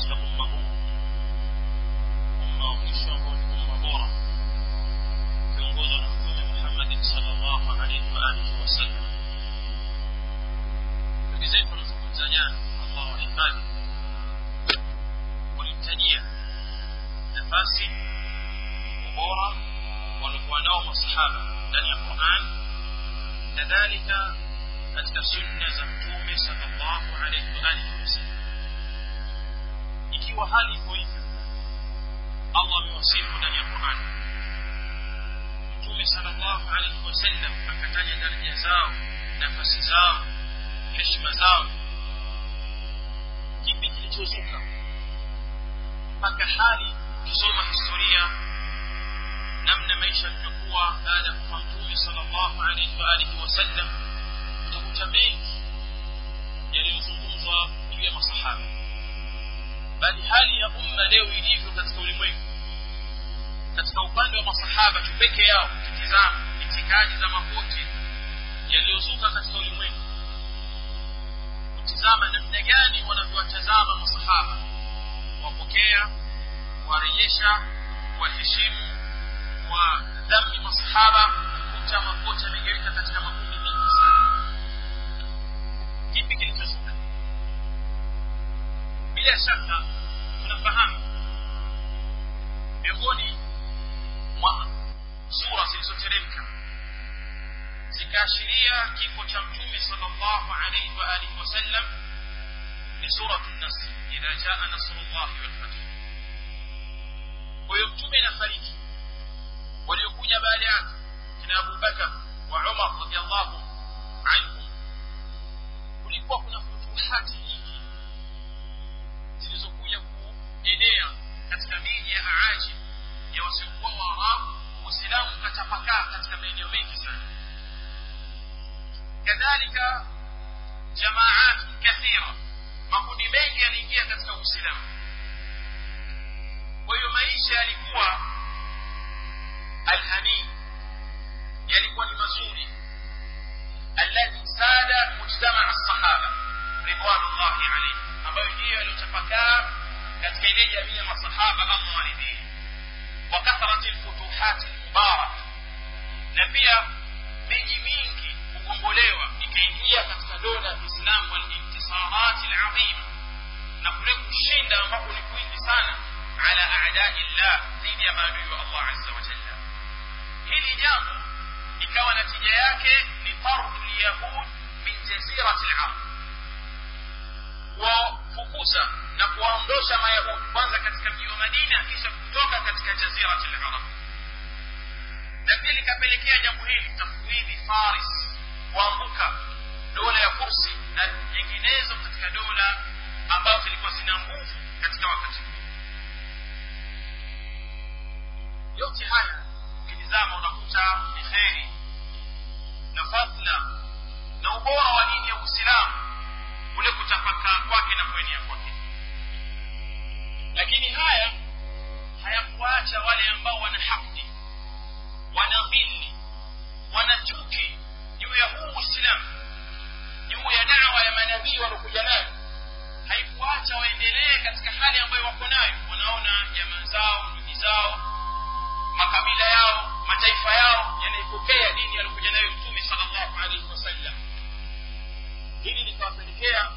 katika umma huu umma wa mwisho ambao ni umma bora ukiongozwa na mtume muhammadin salllahu alaihi waalihi wasallam ndugu zetu wanazungumza jana allah wahifadhi walimtajia nafasi ubora waliokuwa nao masahaba ndani ya quran kadhalika katika sunna za mtume salllahu alaihi waalihi wasallam ikiwa hali iko hivyo allah amewasifu ndani ya quran mtume salllahu alaihi wasallam akataja daraja zao nafasi zao heshima zao kipi kilichozuka mpaka hali ukisoma historia namna maisha yalivyokuwa baada ya kufa mtume salllahu alaihi waalihi wasallam utakuta mengi yaliyozungumzwa juu ya masahaba bali hali ya umma leo ilivyo katika ulimwengu katika upande wa masahaba tu peke yao ukitizama itikadi za mapote yaliyozuka katika ulimwengu kutizama namna gani wanavyowatazama masahaba kuwapokea kuwarejesha kuwaheshimu kwa dhambi masahaba kuta mapote yamegawika katika makundi mengi sana kipi kilichozuka bila shaka tunafahamu miongoni mwa sura zilizoteremka zikaashiria kifo cha mtume salllahu alaihi waalihi wasallam ni suratu nasr idha jaa nasrullahi walfath kwa hiyo mtume inafariki waliokuja baada yake kina abubakar wa umar radiallahu anhum kulikuwa kuna futuhati nyingi zilizokuja kuenea katika miji ya aaji ya wasiokuwa waarabu uislamu ukatapakaa katika maeneo mengi sana kadhalika jamaat kathira makundi mengi yaliingia katika uislamu kwa hiyo maisha yalikuwa alhanii yalikuwa ni mazuri alladhi sada mujtamaa sahaba ridwanullahi alaihim ambayo ndiyo yaliyotapakaa katika ile jamii ya masahaba allah waridhii wa kathrati lfutuhati lmubarak na pia miji mingi kugombolewa ikaingia katika dola ya kiislamu walintisarati ladhima na kule kushinda ambapo ni kwingi sana ala adai llah dhidi ya maadui wa allah aza wajalla hili jambo ikawa natija yake ni tardu lyahud min jazirati larab kuwafukuza na kuwaondosha mayahudi kwanza katika mji wa madina kisha kutoka katika jazirati larab na pia likapelekea jambo hili tafwidhi faris kuanguka dola ya kursi na nyinginezo katika dola ambazo zilikuwa zina nguvu katika wakati huu yote haya ukitizama unakuta ni kheri na fadla na ubora wa dini ya uislamu kule kutapakaa kwake na kuenea kwake lakini haya hayakuacha wale ambao wana haqdi wana dhilli wana chuki juu ya huu uislamu juu ya dawa ya manabii waliokuja nayo haikuacha waendelee katika hali ambayo wako nayo wanaona jamaa zao ndugu zao makabila yao mataifa yao yanaipokea dini aliyokuja nayo mtume salllahu alaihi wasallam hili likawapelekea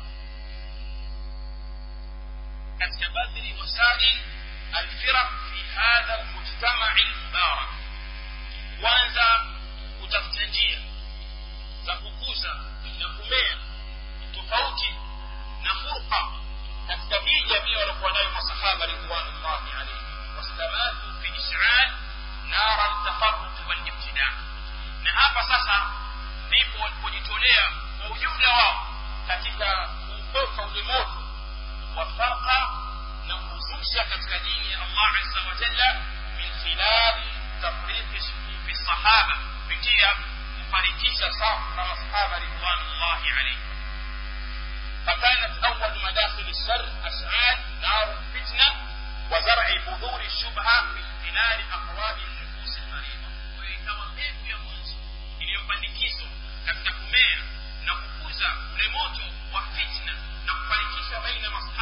katika badhli wasail alfiraq fi hadha lmujtamai lmubarak kwanza kutafuta njia za kukuza na kumea tofauti na furqa katika hii jamii waliokuwa nayo masahaba ridwanullahi alaihim wastamatu fi ishal nara ltafaruqi walibtidaa na hapa sasa ndipo walipojitolea kwa ujumla wao katika kuutoka ule moto wa farqa na kuzusha katika dini ya allah aza wajalla min khilali tafriqi sufufi sahaba kupitia kufarikisha safu na masahaba ridwanullahi alaihim فكانت أول مداخل الشر أشعال نار الفتنة وزرع بذور الشبهة في خلال أقوال النفوس المريضة وإكما mbegu ya mwanzo iliyopandikizwa katika kumea na kukuza ule moto wa fitna na kufarikisha baina masahaba ridwan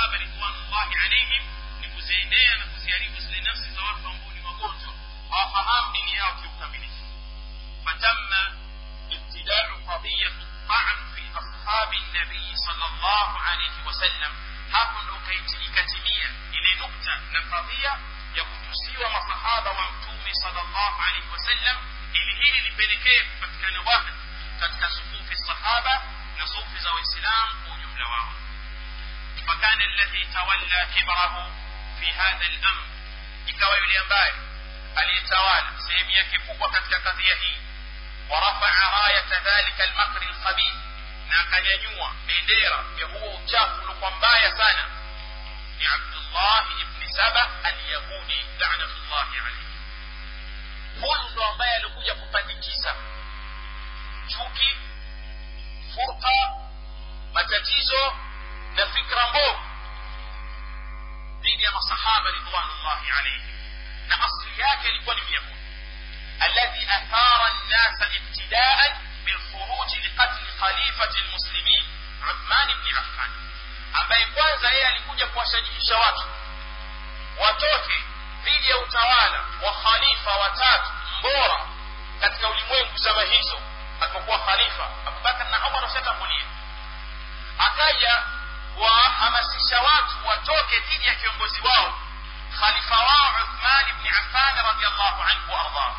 ridwanullahi alaihim ni kuziendea na kuziharibu zile nafsi za watu ambao ni wagonjwa hawafahamu dini yao kiukamilifu fatamma ibtidau qadiyatu الطعن في أصحاب النبي صلى الله عليه وسلم hapo ndo ikatimia ile nukta na kadhia ya kutusiwa masahaba wa mtume sallallahu alaihi wasallam ili hili lipelekee kupatikana wahd katika sufufi sahaba na sufi za waislamu kwa ujumla wao fakana alladhi tawalla kibrahu fi hadha al-amr ikawa yule ambaye aliyetawala sehemu yake kubwa katika kadhia hii ورفع راية ذلك المكر الخبيث na akanyanyua bendera ya huo uchafu uliokuwa mbaya sana ni abdullahi ibni saba alyahudi lanatullahi alaihi huyu ndo ambaye alikuja kupandikiza chuki furqa matatizo na fikra mbovu dhidi ya masahaba ridwanullahi alaihim na asili yake ilikuwa ni myahudi الذي أثار الناس ابتداء بالخروج لقتل خليفة المسلمين عثمان بن عفان ambaye kwanza yeye alikuja kuwashajihisha watu watoke dhidi ya utawala wa khalifa watatu mbora katika ulimwengu zama hizo alipokuwa khalifa abubakar na umar washatangulia akaja kuwahamasisha watu watoke dhidi ya kiongozi wao khalifa wao uthman bni affan radiallahu anhu waardah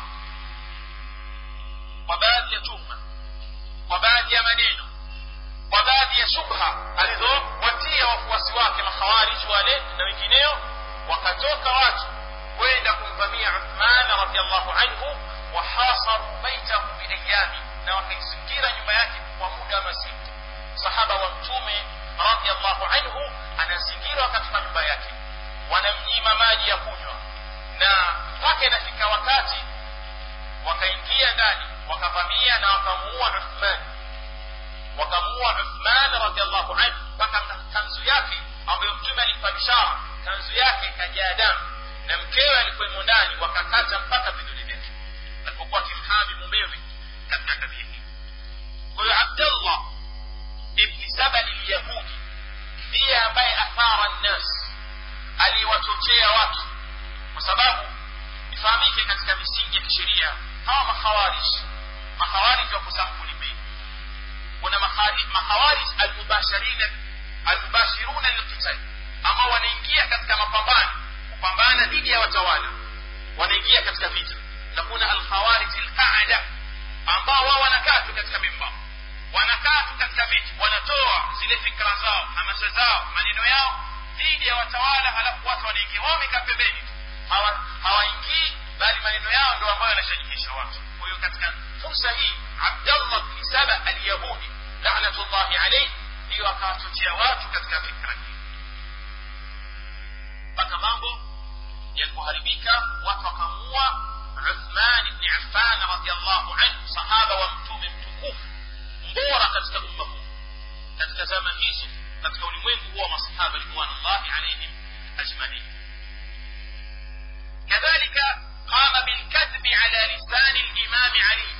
kwa baadhi ya tuhma kwa baadhi ya maneno kwa baadhi ya shubha alizowatia wafuasi wake makhawariji wale na wengineo wakatoka watu kwenda kumvamia uthman radiallahu anhu wahasaru baitahu biayami na wakaizingira nyumba yake kwa muda wa masiku sahaba wa mtume radiallahu anhu anazingirwa katika nyumba yake wanamnyima maji ya kunywa na mpaka inafika wakati wakaingia ndani wakavamia na wakamuua uthman wakamuua uthman radiallahu anhu mpaka kanzu yake ambayo mtume alimpa bishara kanzu yake ikajaa damu na mkewe alikuwemo ndani wakakata mpaka vidole vyake alipokuwa akimhami mumewe katika kadhia hii kwa hiyo abdullah ibni sabani lyahudi ndiye ambaye athara nnas aliwachochea watu kwa sababu ifahamike katika misingi ya kisheria hawa makhawarij makhawarij wako sampuli mbili kuna makhawarij almubashirina almubashiruna lilqital ambao wanaingia katika mapambano kupambana dhidi ya watawala wanaingia katika vita na kuna alkhawarij alqaada ambao wao wanakaa tu katika mimba wanakaa tu katika viti wanatoa zile fikra zao hamasa zao maneno yao dhidi ya watawala halafu watu wanaingia wao wamekaa pembeni tu hawaingii bali maneno yao ndio ambayo yanashajihisha watu kwa hiyo katika fursa hii abdallah bni saba alyahudi lanatullahi alaihi ndiyo akawachochea watu katika fikra hii mpaka mambo yalipoharibika watu wakamuua uthman bni affan radiallahu anhu sahaba wa mtume mtukufu mbora katika umma huu katika zama hizo katika ulimwengu huwa masahaba ridwanullahi alaihim ajmain كذلك قام بالكذب على لسان الإمام علي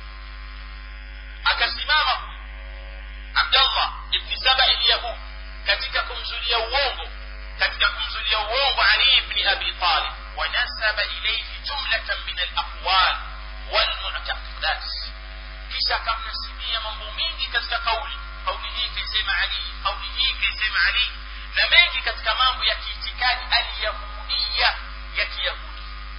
akasimama abdallah ibni saba ilyahud katika kumzulia uongo katika kumzulia uongo ali ibni abi talib wanasaba ilaihi jumlatan min alaqwal walmuctaqidat kisha akamnasibia mambo mengi katika kauli kauli hii kaisema ali kauli hii kaisema ali na mengi katika mambo ya kiitikadi alyahudiya ya kiyahudi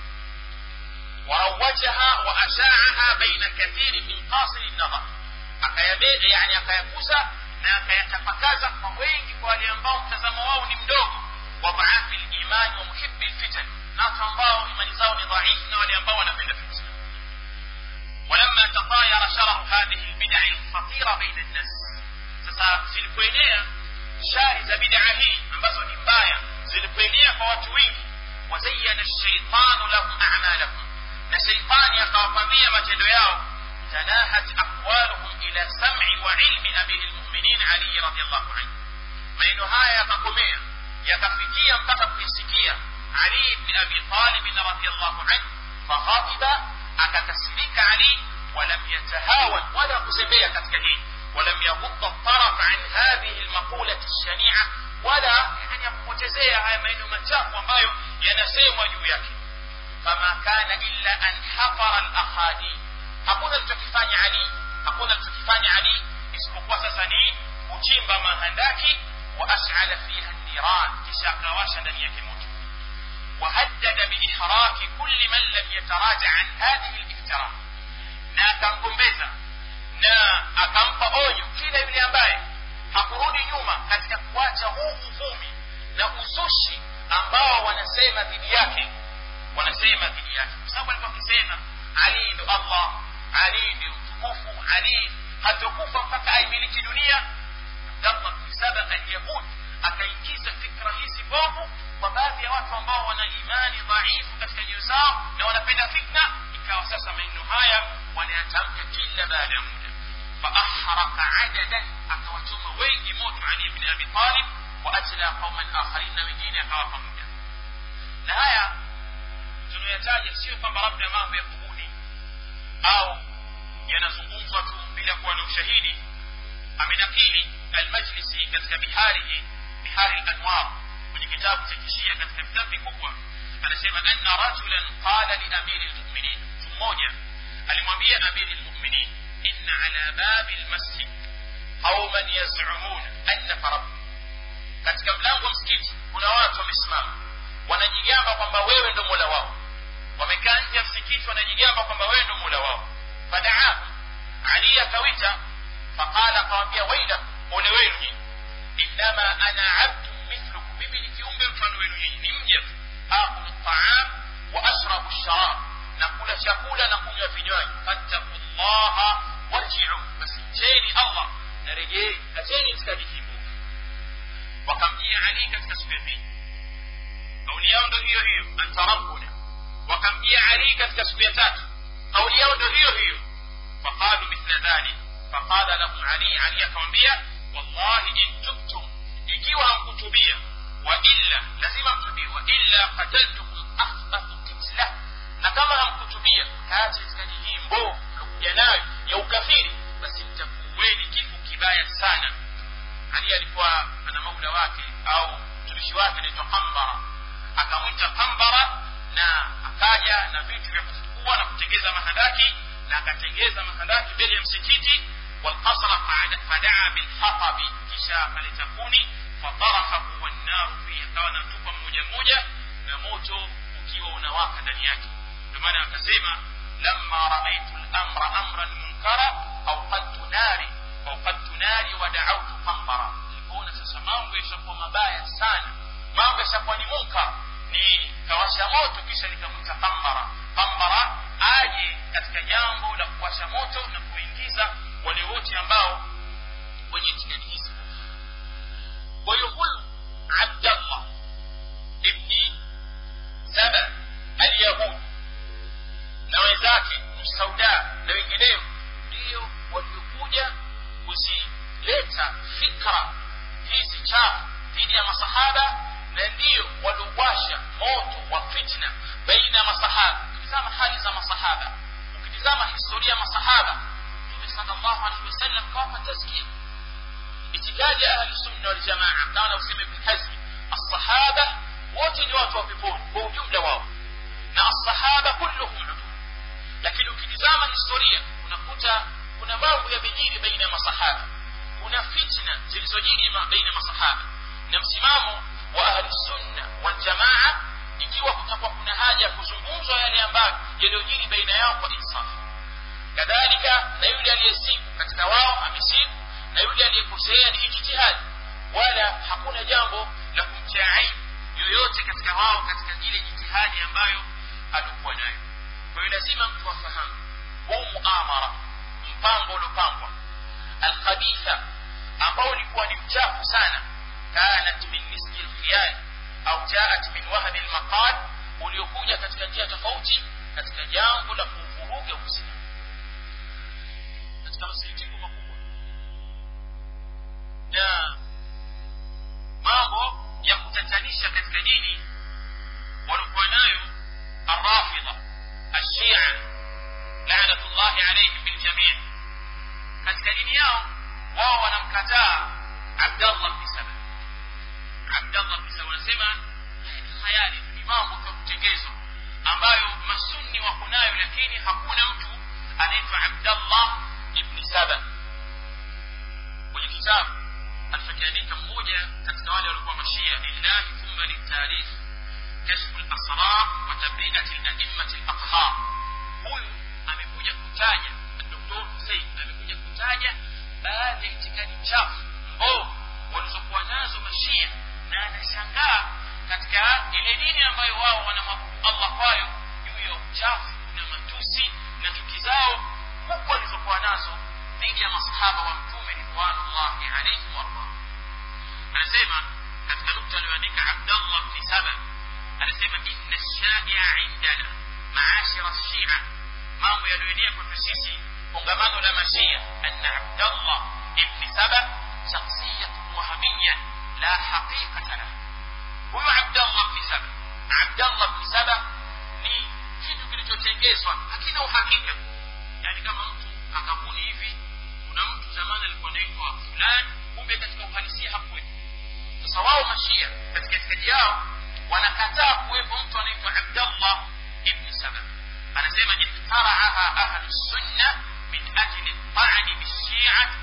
وروجها وأشاعها بين كثير من قاصر النظر akayabebe yani akayakuza na akayatapakaza kwa wengi kwa wale ambao mtazamo wao ni mdogo wa dhaafi limani wa muhibi lfitan na watu ambao imani zao ni dhaifu na wale ambao wanapenda fitna ولما تطاير شره هذه البدع الخطيرة بين الناس sasa zilipoenea shari za bid'a hii ambazo ni mbaya zilipoenea kwa watu wengi وزين الشيطان لهم أعمالهم na sheitani akawapambia matendo yao tanahat aqwaluhum ila sam'i wa ilmi amiri lmuminin ali radiallahu anhu maneno haya yakakomea yakafikia mpaka kuisikia ali bni abi talibin radiallahu anhu faghadiba akakasirika ali ولم يتهاون ولا كسبية كتكهين ولم يغض الطرف عن هذه المقولة الشنيعة ولا يعني ya kupotezea haya maneno machafu ambayo yanasemwa juu yake fama kana illa an hafara alakhadi hakuna alichokifanya ali hakuna alichokifanya ali isipokuwa sasa ni kuchimba mahandaki wa as'ala fiha niran kisha akawasha ndani yake moto وهدد بإحراق كل من لم يتراجع عن هذه الافتراء na akamgombeza na akampa onyo kila yule ambaye hakurudi nyuma katika kuacha huu uvumi na uzushi ambao wanasema dhidi yake wanasema dhidi yake kwa sababu alikuwa akisema ali ndo allah ali ndio mtukufu ali hatokufa mpaka aimiliki dunia abdallah bni saba alyahud akaingiza fikra hizi bovu kwa baadhi ya watu ambao wana imani dhaifu katika nyoyo zao na wanapenda fitna ikawa sasa maneno haya wanayatamka kila baada ya muda faahraka adadan akawachoma wengi moto ali bni abi talib waatla qauman akharin na wengine akawapa muda na haya tunayoyataja sio kwamba labda mambo ya kubuni au yanazungumzwa tu bila kuwa na ushahidi amenakili almajlisi katika biharihi bihari lanwar kwenye kitabu cha kishia katika vitabu vikubwa anasema anna rajulan qala liamiri lmuminin mtu mmoja alimwambia amiri lmuminin inna ala babi lmasjid qauman yazumuna annaka rabb katika mlango wa msikiti kuna watu wamesimama wanajigamba kwamba wewe ndo mola wao wamekaa nje ya msikiti wanajigamba kwamba wewe ndo mola wao fadaahu ali akawita faqala akawambia wailakum ole wenu nyinyi innama ana abdu mithlukum mimi ni kiumbe mfano wenu nyinyi ni mja tu akulu taam wa ashrabu sharab na kula chakula na kunywa vinywaji fattaku llaha warjiu basi mcheni allah na rejei acheni itikadi hii mbovu wakamjia ali katika siku ya pili kauli yao ndo hiyo hiyo anta rabbuna wakamjia ali katika siku ya tatu kauli yao ndo hiyo hiyo faqalu mithla dhalik faqala lahum ali ali akamwambia wallahi in tubtum ikiwa hamkutubia wa illa lazima mtubie wa illa qataltukum akhbathu kitla na kama hamkutubia kaacha itikadi hii mbovu mlokuja nayo ya ukafiri basi mtakuweni kifo kibaya sana ali alikuwa ana maula wake au mtumishi wake anaitwa kambara akamwita kambara na akaja na vitu vya kufukua na kutengeza mahandaki na akatengeza mahandaki mbele ya msikiti والقصر فدعا بالحطب kisha akaleta kuni fatarahahu wannaru fihi akawa natupa mmoja mmoja na moto ukiwa unawaka ndani yake ndio maana akasema lamma raaitu lamra amran munkara auqadtu nari auqadtu nari wa daautu qambara nilipoona sasa mambo yashakuwa mabaya sana mambo yashakuwa ni munkar ni kawasha moto kisha nikamwita qambara qambara aje katika jambo la kuwasha moto na kuingiza wale wote ambao wenye itikadi hizi kwa hiyo huyu abdallah ibni saba alyahud na wenzake msauda na wengineo ndio waliokuja kuzileta fikra hizi chafu dhidi ya masahaba na ndio waliowasha moto wa fitna baina ya masahaba ukitizama hali za masahaba ukitizama historia ya masahaba mtume sallallahu alaihi wasallam kawapa tazkia itikadi ya ahli sunna wal jamaa kama usema ibn hazmi as-sahaba wote ni watu wa peponi kwa ujumla wao na as-sahaba kulluhum udul lakini ukitizama historia unakuta kuna mambo yamejiri baina ya masahaba kuna fitna zilizojiri baina ya masahaba na msimamo wa ahli sunna wal jamaa ikiwa kutakuwa kuna haja ya kuzungumzwa yale ambayo yaliyojiri baina yao kwa insafu kadhalika na yule aliyesibu katika wao amesibu na yule aliyekosea ni ijtihadi wala hakuna jambo la kumtia aibu yoyote katika wao katika ile jitihadi ambayo alikuwa nayo kwa hiyo lazima mtu afahamu huu muamara mpango uliopangwa alkhabitha ambao ulikuwa ni mchafu sana kanat min miski lkhiyali au jaat min wahbi lmaqal uliokuja katika njia tofauti katika jambo la kuvuruga uislamu katika masikitiko makubwa na mambo ya kutatanisha katika dini walikuwa nayo arrafidha ashia lanatullahi alaihim biljamii katika dini yao wao wanamkataa abdallah bni saba abdallah bni saba ile dini ambayo wao wanamwabudu allah kwayo juu ya uchafu na matusi na chuki zao huku walizokuwa nazo dhidi ya masahaba wa mtume ridwanullahi alaihim wardah anasema katika nukta aliyoandika abdallah bni saba anasema inna shaia indana maashira shia mambo yaliyoenea kwetu sisi kongamano la mashia anna abdallah ibni saba shakhsiyatun wahamiya la haqiqata lahu huyu abdallah bni saba abdallah bni saba ni kitu kilichotengezwa hakina uhakika yaani kama mtu akabuni hivi kuna mtu zamani alikuwa anaitwa fulani kumbe katika uhalisia hakuwepo sasa wao mashia katika itikadi yao wanakataa kuwepo mtu anaitwa abdallah ibni saba anasema iftaraaha ahlu sunna min ajli ltani bishiati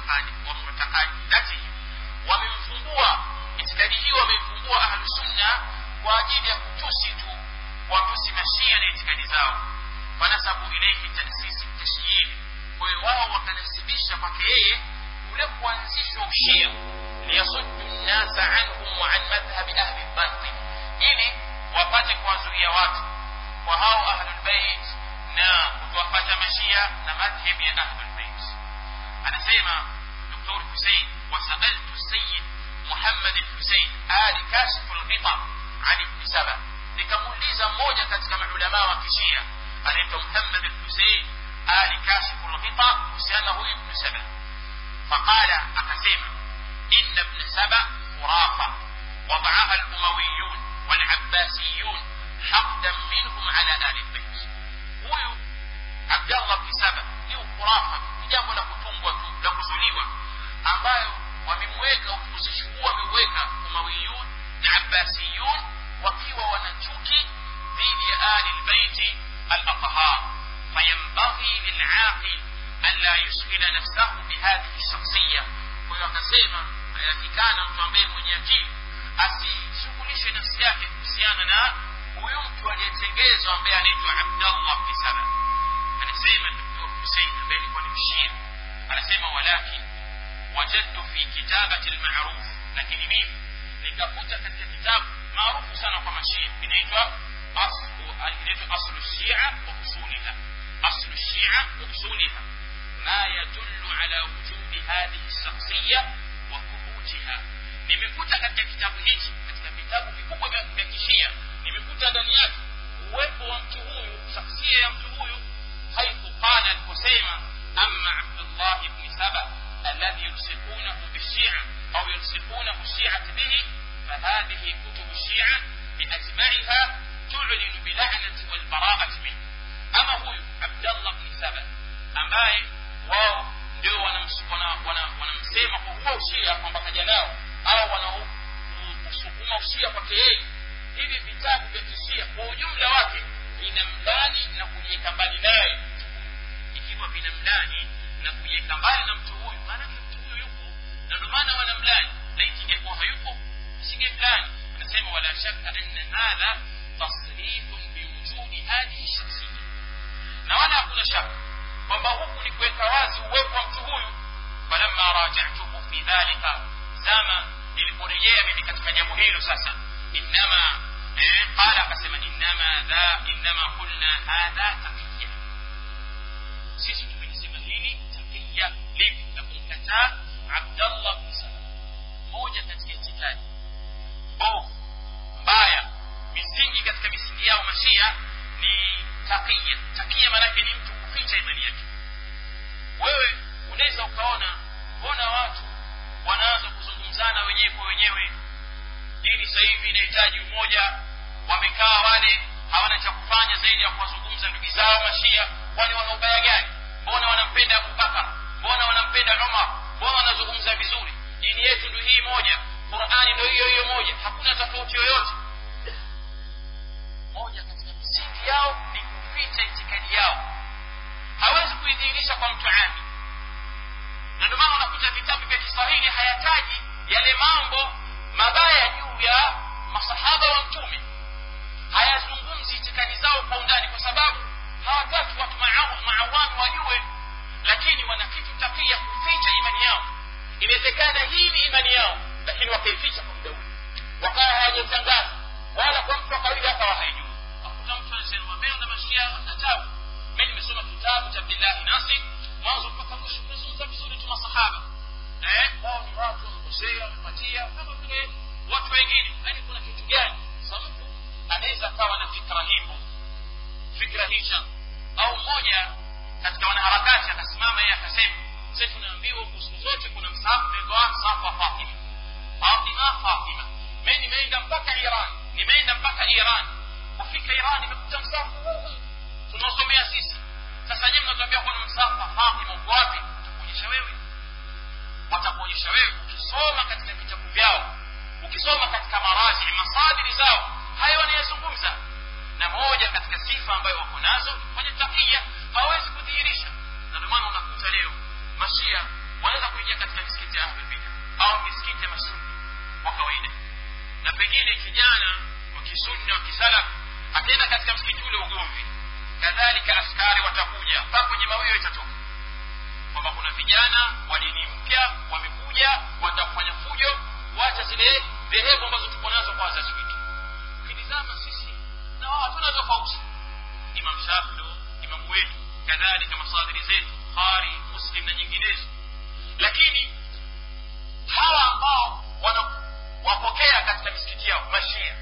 wa mutakadatihi wamemfumbua itikadi hii wamemfumbua ahlu sunna kwa ajili ya kutusi tu watusi mashia na itikadi zao fanasabu ilaihi tasisi tashyiri kwa hiyo wao wakanasibisha kwake yeye ule kuanzishwa ushia liyasuddu nnasa anhum wa an madhhabi ahli lbatil ili wapate kuwazuia watu kwa hao ahlulbeit na kutuwafata mashia na madhhabi ya ahlulbeit anasema doktor husein wasaltu sayid muhammad lhusein ali kashifu lghita an ibni saba nikamuuliza mmoja katika maulamaa wa kishia anaitwa muhammad lhusein ali kashifu lghita kuhusiana huyu ibnu saba faqala akasema ina ibna saba khurafa وضعها الأمويون والعباسيون حقدا منهم على آل البيت huyu abdallah bni saba ni ukurafa ni jambo la kutungwa tu la kuzuliwa ambayo wamemweka uzushi huu wameuweka umawiyun na abbasiyun wakiwa wana chuki dhidi ya ali lbeiti alathhar fayambaghi lilaqil an la yushghila nafsahu bihadhihi shakhsiya kwa hiyo akasema ayatikana mtu ambaye mwenye akili asishughulishe nafsi yake kuhusiana na huyu mtu aliyetengezwa ambaye anaitwa abdallah bni saba anasema doktor husein ambaye alikuwa ni mshia anasema walakin wajadtu fi kitabati lmaruf lakini mimi nikakuta katika kitabu maarufu sana kwa mashia inaitwa inaitwa aslu shia wa usuliha aslu shia wa usuliha ma yadullu ala wujudi hadhihi lshakhsiya wa thubutiha nimekuta katika kitabu hichi katika vitabu vikubwa vya kishia nimekuta ndani yake uwepo wa mtu huyu shakhsia ya mtu huyu haithu qala aliposema ama abdullah bni saba alladhi yulsiqunahu bishia au yulsiqunahu shiati bihi فهذه كتب الشيعة بأجمعها تعلن بلعنة والبراءة منه أما هو عبد الله بن سبا ambaye wao ndio wanamsema kwa huo ushia kwamba kaja nao au wanaosukuma ushia kwake yeye hivi vitabu vya kishia kwa ujumla wake vinamlani na kujiweka mbali naye mtu huyu ikiwa vinamlani na kujiweka mbali na mtu huyu maanake mtu huyu yupo na ndio maana wanamlani laiti ingekuwa hayupo isingemlani anasema wala shaka anna hadha tasrihun biwujudi hadhihi shakhsiya na wala hakuna shaka kwamba huku ni kuweka wazi uwepo wa mtu huyu falamma rajatuhu fi dhalika zama niliporejea mimi katika jambo hilo sasa innama eh, qala akasema innama dha innama qulna hadha taqiya sisi tumelisema hili taqiya lipi na kumkataa abdallah bni saba moja katika itikadi mbovu mbaya misingi katika misingi yao mashia ni taqiya taqiya maanake ni mtu kuficha imani yake wewe unaweza ukaona mbona watu wanaanza kuzungumzana wenyewe kwa wenyewe dini sasa hivi inahitaji umoja wamekaa wale hawana cha kufanya zaidi ya kuwazungumza ndugu zao mashia kwani wana ubaya gani mbona wanampenda abubakar mbona wanampenda umar mbona wanazungumza vizuri dini yetu ndio hii moja qurani ndio hiyo hiyo moja hakuna tofauti yoyote moja katika misingi yao ni kuficha itikadi yao hawezi kuidhihirisha kwa mtu ami na ndio maana unakuta vitabu vya kiswahili hayataji yale mambo mabaya juu ya masahaba wa mtume hayazungumzi itikadi zao kwa undani kwa sababu hawataki watu maawami wajue lakini wana kitu takia kuficha imani yao inawezekana hii ni imani yao lakini wakaificha kwa muda ule wakawa hawajatangaza wala kwamba abdillahi nasir mwanzo mpaka mwisho umezungumza vizuri tu masahaba eh wao ni watu wamekosea wamepatia kama vile watu wengine yaani kuna kitu gani sa mtu anaweza akawa na fikra hivyo fikra hicha au mmoja katika wanaharakati akasimama yeye akasema sasa tunaambiwa huku siku zote kuna msahafu unaitwa msahafu wa fatima fatima fatima mi nimeenda mpaka iran nimeenda mpaka iran kufika iran nimekuta msahafu huu huu tunaosomea sisi sasa nyewe mnatuambia kuna msahafu wa fatima uko wapi utakuonyesha wewe watakuonyesha wewe ukisoma katika vitabu vyao ukisoma katika maraji masadiri zao haya wanayazungumza na moja katika sifa ambayo wako nazo kwenye takia hawawezi kudhihirisha na ndio maana unakuta leo mashia wanaweza kuingia katika misikiti ya ahlulbida au misikiti ya masunni kwa kawaida na pengine kijana wa kisunni wa kisalaf ataenda katika msikiti ule ugomvi kadhalika askari watakuja mpaka kwenye mawio itatoka kwamba kuna vijana wa dini mpya wamekuja watakufanya fujo wacha zile dhehebu ambazo tuko nazo kwa wazazi wetu ukitizama sisi na wao hatuna tofauti imam shafi ndo imamu wetu kadhalika masadiri zetu bukhari muslim na nyinginezo lakini hawa ambao wanawapokea katika misikiti yao mashia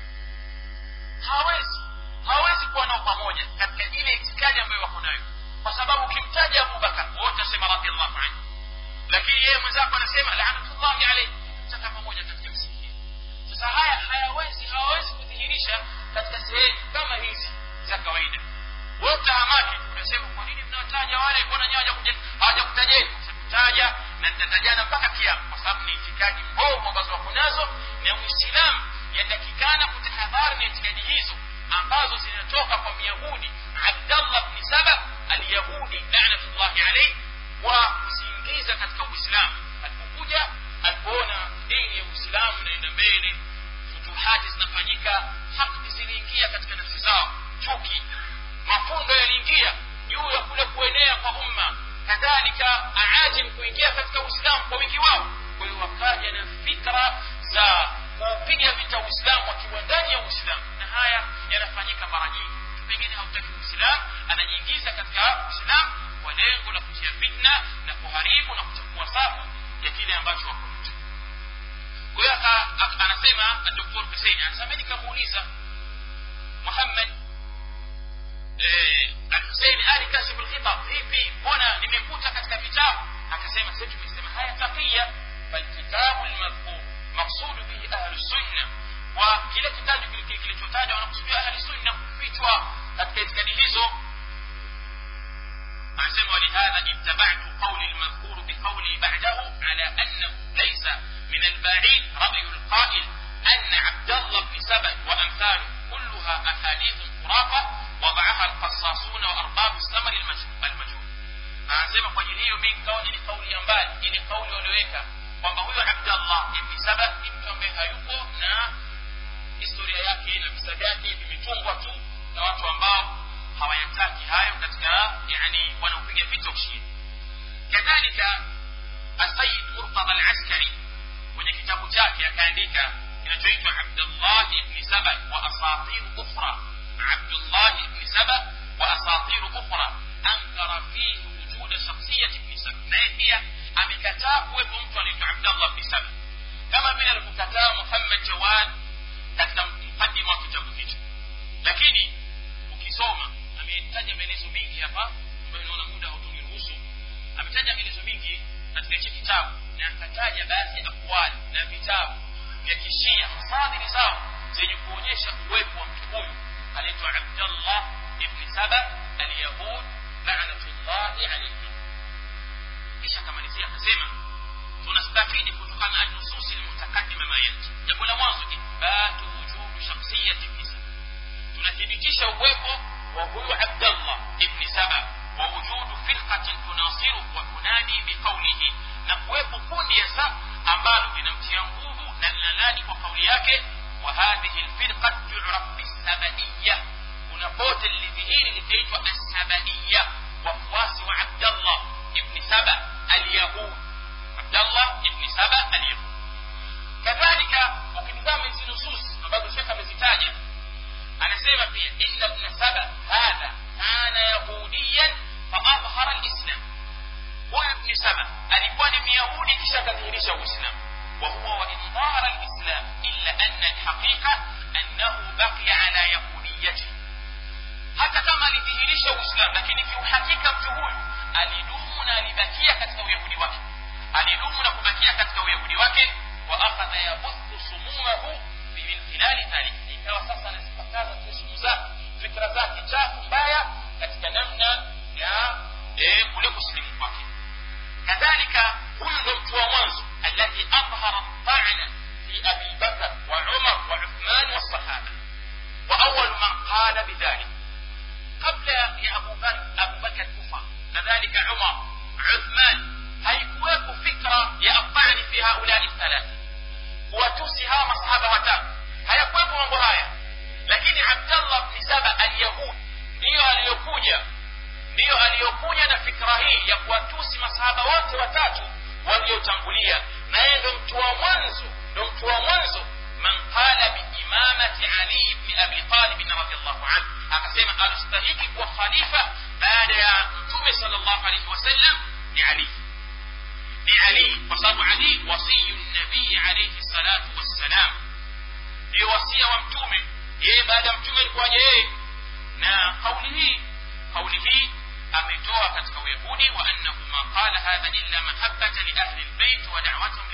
hawezi hawezi kuwa nao pamoja katika ile itikadi ambayo wako nayo kwa sababu ukimtaja abubakar wote asema radiallahu anhu lakini yeye mwenzako anasema laanatullahi alaihi mtaka pamoja katika msikiti sasa haya hayawezi hawawezi kudhihirisha katika sehemu kama hizi za kawaida wote hamaki tunasema kwa nini mnawataja wale mbona nyewe hawajakutajeni kutaja na tutatajana mpaka kiama kwa sababu ni itikadi mbovu ambazo wako nazo na muislamu yatakikana kutahadhari na itikadi hizo ambazo zinatoka kwa myahudi abdallah bni saba alyahudi lanatullahi alaihi wa kuziingiza katika uislamu alipokuja alipoona dini ya uislamu inaenda mbele futuhati zinafanyika hakdi ziliingia katika nafsi zao chuki mafundo yaliingia juu ya kule kuenea kwa umma kadhalika aajim kuingia katika uislamu kwa wingi wao kwa hiyo wakaja na fikra za kuupiga vita uislamu wakiwa ndani ya uislamu na haya yanafanyika mara nyingi pengine hautaki uislamu anajiingiza katika uislamu kwa lengo la kutia fitna na kuharibu na kuchukua safu ya kile ambacho wako nacho kwa hiyo anasema doktor husein anasema nikamuuliza muhammad Hussein ali kashifu lkhita vipi mbona nimekuta katika vitabu akasema sisi tumesema haya taqiya falkitabu lmadhkur maksudu bihi ahlu sunna wa kile kitabu kilichotajwa wanakusudia ahli sunna kufichwa katika itikadi hizo anasema walihadha ittabatu qauli lmadhkuru biqauli ba'dahu ala annahu laysa min alba'id ra'yu lqa'il أن عبد الله بن سبأ وأمثاله كلها أحاديث خرافة وضعها القصاصون وأرباب الثمر المجهول anasema kwa ajili hiyo mi nikaona ni kauli ya mbali ili kauli walioweka kwamba huyo abdallah ibni saba ni mtu ambaye hayupo na historia yake na visa vyake vimetungwa tu na watu ambao hawayataki hayo katika yani wanaopiga vita ushindi kadhalika asayid murtada alaskari kwenye kitabu chake akaandika kinachoitwa abdullah ibni saba wa asatir ukhra abdullah ibni saba wa asatir ukhra ankara fihi wujuda shakhsiyat ibni saba naye pia amekataa kuwepo mtu anaitwa abdallah ibni saba kama vile alivyokataa muhammad jawad katika mkadima wa kitabu hicho lakini ukisoma ametaja maelezo mengi hapa ambayo naona muda hautuniruhusu ametaja maelezo mengi katika hichi kitabu na akataja baadhi ya akwali na vitabu vya kishia fadhili zao zenye kuonyesha uwepo wa mtu huyu anaitwa abdallah ibni saba alyahud lanatullahi alaihi kisha akamalizia akasema tunastafidi kutokana na nususi lmutakadima ma yati jambo la mwanzo ithbatu wujudu shakhsiyati ibni saba tunathibitisha uwepo wa huyu abdallah ibni saba wa wujudu firqatin tunasiru wa tunadi biqaulihi na kuwepo kundi ya sa ambalo linamtia nguvu na linanadi kwa kauli yake wa hadhihi lfirqa turaf bisabaiya kuna pote lilidhihiri litaitwa assabaiya wafuasi wa abdallah ibni saba alyahud abdallah ibni saba alyahud kadhalika ukitizama hizi nusus ambazo shekh amezitaja anasema pia inna ibna saba hadha kana yahudiyan faadhhara lislam huyu ibni saba alikuwa ni myahudi kisha akadhihirisha uislamu وهو وإن ظهر الإسلام إلا أن الحقيقة أنه بقي على يهوديته hata kama alidhihirisha uislamu lakini kiuhakika mtu huyu alidumu na alibakia katika uyahudi wake alidumu na kubakia katika uyahudi wake wa akhadha yabuthu sumumahu min khilali dhalik ikawa sasa anazipakaza tu sumu zake fikra zake chafu mbaya katika namna ya kule kusilimu kwake kadhalika huyu ndo mtu wa mwanzo alladhi adhhara ta'na fi abi bakr wa umar wa uthman والصحابه واول من قال بذلك قبل يا ابو بكر ابو بكر كفر كذلك عمر عثمان haikuwepo fikra ya atani fi haulai thalatha kuwatusi hawa masahaba watatu hayakuwepo mambo haya lakini abdallah bni saba alyahud ndiyo aliyokuja ndiyo aliyokuja na fikra hii ya kuwatusi masahaba wote watatu waliotangulia na yeye ndo mtu wa mwanzo ndo mtu wa mwanzo man qala biimamati ali bni abi talibin radiallahu anhu akasema alistahiki kuwa khalifa baada ya mtume sal llahu alaihi wasallam ni ali ni ali kwa sababu ali wasiyu nabii alaihi salatu wassalam ndiyo wasia wa mtume yeye baada ya mtume alikuwaje yeye na kauli hii kauli hii ametoa katika uyahudi wa annahu ma qala hadha illa mahabbata li ahli lbeit wa da'watahum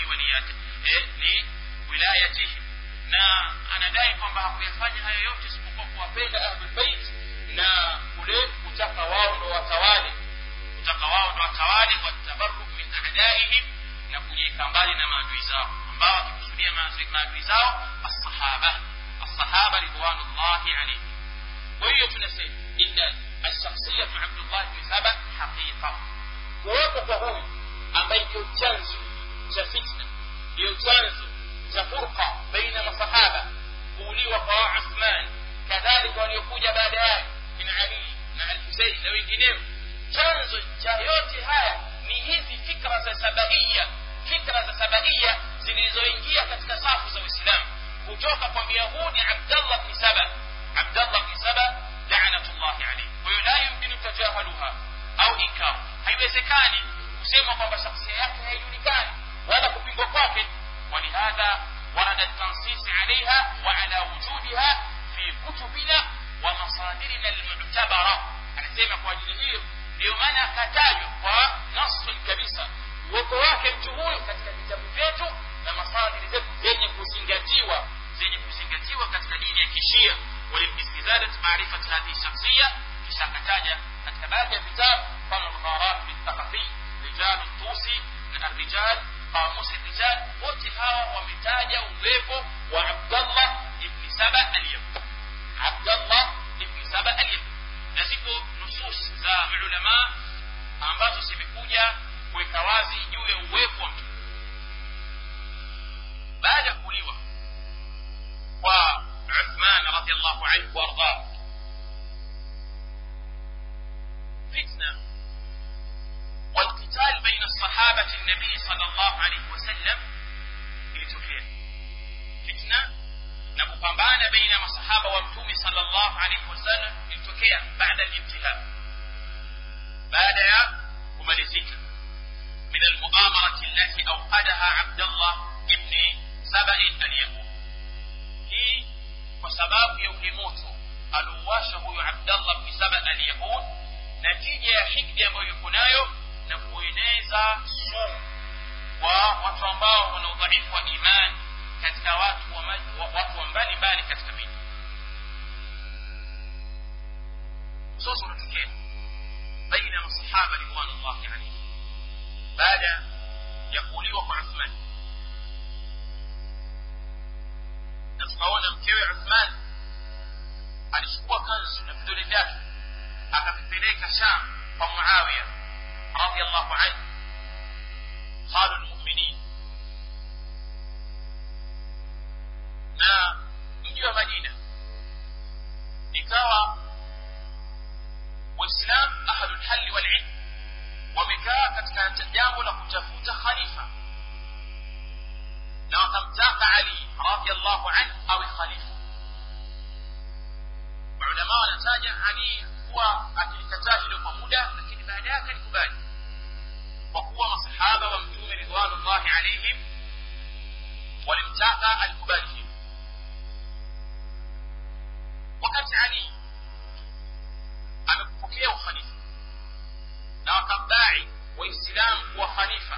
liwilayatihim na anadai kwamba hakuyafanya hayo yote isipokuwa kuwapenda ahlulbeit na kule kutaka wao ndo watawale kutaka wao ndo watawale watabaruk min adaihim na kujiweka mbali na maadui zao ambao wakikusudia maadui zao assahaba assahaba ridwanullahi alaihim kwa hiyo tunasema inna الشخصية عبد الله بن سبأ حقيقة kuwepo kwa huyu ambaye ndio chanzo cha fitna ndio chanzo cha furqa baina masahaba kuuliwa kwa uthman kadhalika waliokuja baada yake kina ali na alhusein na wengineo chanzo cha yote haya ni hizi fikra za sabaia fikra za sabaia zilizoingia katika safu za uislamu kutoka kwa myahudi abdallah bni saba abdallah bni saba lanatullahi alaihi kwa hiyo la yumkinu tajahaluha au inkaru haiwezekani kusema kwamba shakhsia yake haijulikani wala kupingwa kwake ولهذا ورد التنصيص عليها وعلى وجودها في كتبنا ومصادرنا المعتبرة anasema kwa ajili hiyo ndio maana akatajwa kwa nasun kabisa uwepo wake mtu huyu katika vitabu vyetu na masadiri zetu zenye kuzingatiwa zenye kuzingatiwa katika dini ya kishia وللاستزادة معرفة هذه الشخصية kisha akataja katika baadhi ya vitabu kama lgharat bilthaqafi rijal tusi na arrijal qamus rijal wote hawa wametaja uwepo wa abdallah ibni saba alyahud abdallah ibni saba alyahud na ziko nusus za ulama ambazo zimekuja kuweka wazi juu ya uwepo wa mtu baada ya kuuliwa kwa عثمان رضي الله عنه وارضاه فتنه والقتال بين الصحابه النبي صلى الله عليه وسلم ilitokea fitna na kupambana baina ya masahaba wa mtume sallallahu alaihi wasallam ilitokea baada al-intihab baada ya kumalizika min al-mu'amarati allati awqadaha Abdullah ibn Sabai al-Yahud hii kwa sababu ya ule moto aliuwasha huyu abdallah bni saba alyahud natija ya hikdi ambayo yuko nayo na kueneza sumu kwa watu ambao wana udhaifu wa imani katika watu wa, wa, watu wa mbali mbali katika miji mzozo unatokea baina ya masahaba ridwanullahi alaihim baada ya kuuliwa kwa uthman na tukaona mkewe uthman alichukua kanzu na vidole vyake akavipeleka sham kwa muawiya radiallahu anhu khalu lmuminin na mji wa madina ikawa waislam ahlu lhali walilm wamekaa katika jambo la kutafuta khalifa na wakamtaka ali radiallahu anhu awe khalifa maulamaa anataja ali kuwa akilikataa hilo kwa muda lakini baadaye akalikubali kwa kuwa masahaba wa mtume ridwanullahi alaihim walimtaka alikubali hilo wakati ali amepokea ukhalifa na wakadai waislamu kuwa khalifa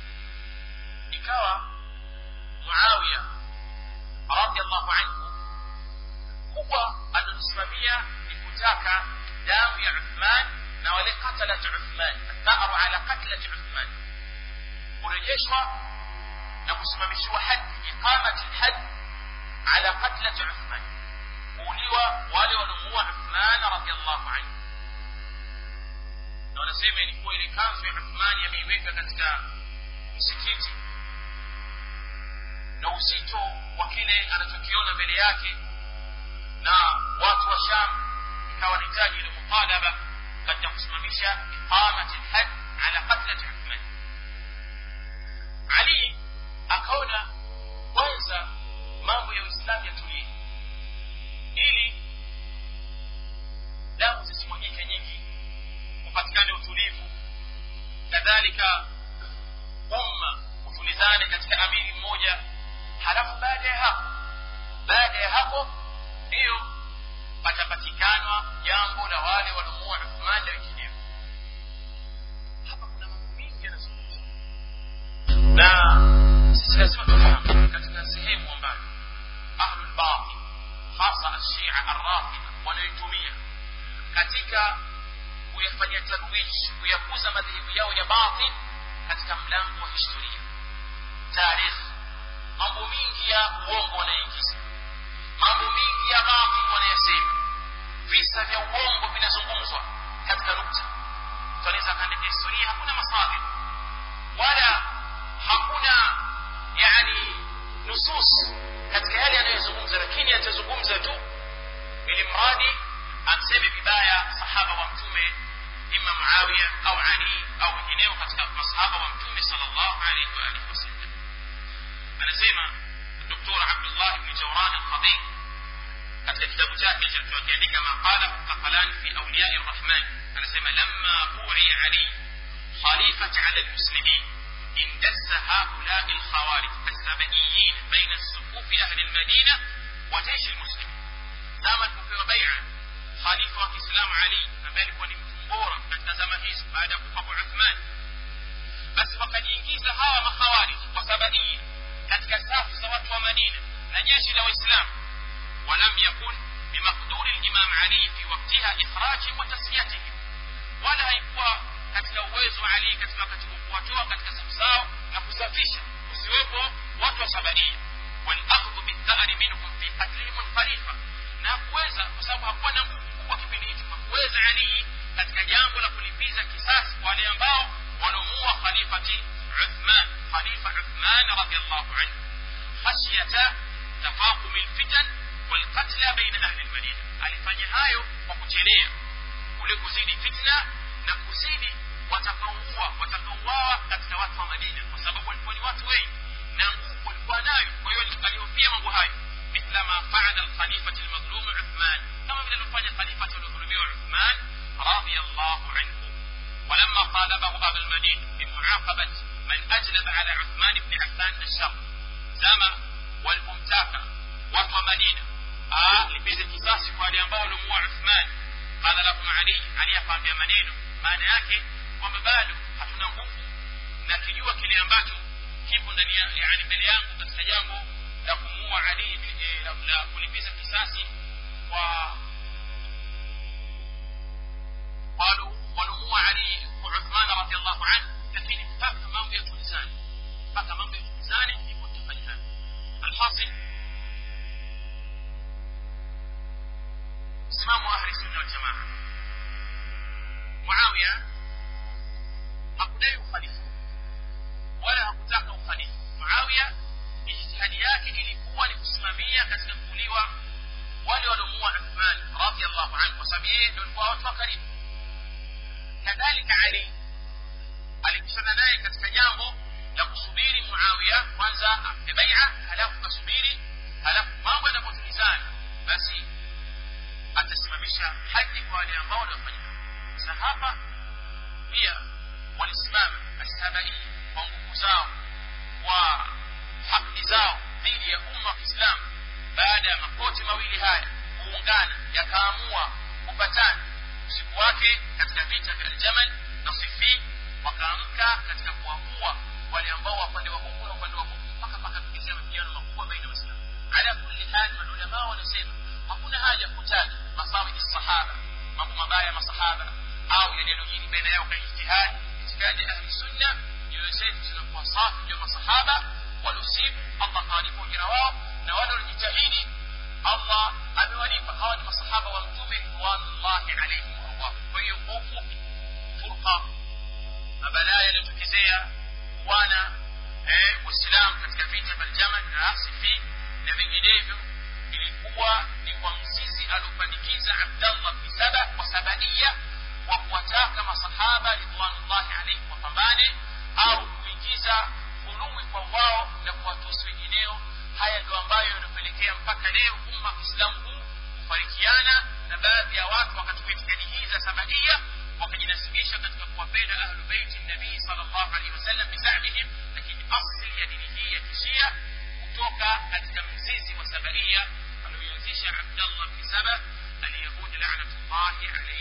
ikawa muawiya radiallahu anhu kubwa alilosimamia ni kutaka damu ya uthman na wale qatalat uthman atharu ala qatlati uthman kurejeshwa na kusimamishiwa hadi iqamati lhad ala qatlati uthman kuuliwa wale waliomuua uthman radiallahu anhu na wanasema ilikuwa ile kanzu ya uthmani ameiweka katika msikiti na uzito wa kile anachokiona mbele yake na watu wa sham ikawa nahitaji ile mutalaba katika kusimamisha iqamati lhad ala qatlati uthman ali akaona kwanza mambo ya uislamu yatulie ili damu zisimwagike nyingi kupatikane utulivu kadhalika umma utulizane katika amiri mmoja halafu baada ya hapo baada ya hapo ndiyo patapatikanwa jambo la wale waliomuua uthman na wengineo hapa kuna mambo mingi yanazungumzwa na sisi lazima tufahamu katika sehemu ambayo ahlulbatil hasa ashia arrafida wanayoitumia katika kuyafanyia tarwij kuyakuza madhehebu yao ya batil katika mlango wa historia taarikhi mambo mingi ya uongo wanaingiza mambo mingi ya batil wanayasema visa vya uongo vinazungumzwa katika nukta tunaweza kaandika historia hakuna masadir wala hakuna yani nusus katika yale yanayozungumza lakini atazungumza tu ili mradi amseme vibaya sahaba wa mtume ima muawiya au ali au wengineo katika masahaba wa mtume sallallahu alaihi wa alihi wasallam anasema doktor abdullah bni jawran alqadhi katika kitabu chake alichokiandika maqala qaqalan fi awliyai rrahman anasema lamma bu'i ali khalifati ala almuslimin اندس هؤلاء الخوارج السبئيين بين صفوف أهل المدينة وجيش المسلمين زama alipopewa baia khalifa wa kiislamu ali ambaye alikuwa ni mtu bora katika zama hizo baada ya kufa kwa uthman basi wakajiingiza hawa makhawarij wasabaia katika safu za watu wa madina na jeshi la waislamu walam yakun bimakduri limam ali fi waktiha ikhrajihim wa tasliyatihim wala haikuwa katika uwezo wa ali katika wakati huu kuwatoa katika safu zao na kusafisha usiwepo watu wa sabaia walakhdhu bithari minhum fi qatlihim alkhalifa na kuweza kwa sababu hakuwa na nguvu kubwa kipindi hicho hakuweza ali katika jambo la kulipiza kisasi kwa wale ambao wanaomuua khalifati uthman khalifa uthman radiallahu anhu khashyata tafaqumi lfitan walqatla baina ahli lmadina alifanya hayo kwa kuchelea kule kuzidi fitna na kuzidi watakaoua watakaouawa katika watu wa madina kwa sababu walikuwa ni watu wengi na nguvu walikuwa nayo kwa hiyo alihofia mambo hayo مثل ما فعل الخليفة المظلوم عثمان كما من الفاني خليفة المظلوم عثمان رضي الله عنه ولما طالبه باب المدينة بمعاقبة من أجلب على عثمان بن عفان الشر زما والممتاكة وطوى مدينة آه لبيز القصاص قال ينبغوا لموع عثمان قال لهم علي علي يقام بمنينه maana yake kwamba bado hatuna nguvu na kijua kile ambacho kipo ndani yani mbele yangu katika jambo la kumuua ali la, la kulipiza kisasi kwa قالوا ولموا علي وعثمان رضي الله عنه lakini mpaka mambo ya tulizani mpaka mambo ya tulizani ndipo tutafanya haya alhasil msimamo wa ahli sunna waljamaa muawiya hakudai ukhalifa wala hakutaka ukhalifa muawiya ijtihadi yake ilikuwa ni kusimamia katika kuuliwa wale waliomuua uthman radiallahu anhu kwa sababu yeye ndio alikuwa watu wa karibu kadhalika ali alikutana naye katika jambo la kusubiri muawiya kwanza ampe baia halafu asubiri halafu mambo yanapotulizana basi atasimamisha kuwajibisha haji kwa wale ambao waliofanya sasa hapa pia walisimama assabai kwa nguvu zao kwa haki zao dhidi ya umma wa kiislamu baada ya makoti mawili haya kuungana yakaamua kupatana usiku wake katika vita vya aljamal na sifin wakaamka katika kuwaua wale ambao wapande wa huku na upande wa huku mpaka pakatokea mapigano makubwa baina ya waislamu ala kulli hali maulamaa wanasema hakuna haja ya kutaja masawi sahaba mambo mabaya ya masahaba au yaliyojiri baina yao kwa ijtihadi itikadi ya ahli sunna nyoyo zetu zinakuwa safi juu ya masahaba waliosibu allah kawalipa ujira wao na wale walijitahidi allah amewalipa hawa ni masahaba wa mtume ridwanullahi alaihim waardah kwa hiyo kwa ufupi furqa mabalaa yaliyotokezea wana eh, waislamu katika vita vya aljamal na sifi na vinginevyo ilikuwa ni kwa mzizi aliopandikiza abdallah bni saba kwa sabaia wa kuwataka masahaba ridwanullahi alaihim wapambane au kuingiza hulumi kwa wao na kuwatusi wengineo haya ndio ambayo yanapelekea mpaka leo umma wa kiislamu huu kufarikiana na baadhi ya watu wakatoka itikadi hii za sabaia wakajinasibisha katika kuwapenda ahlu beiti nabii sal llahu alehi wasallam bizamihim lakini asli ya dini hii ya kishia kutoka katika mzizi wa sabaia alioianzisha abdallah bni saba aliyahudi lanatullahi alaihi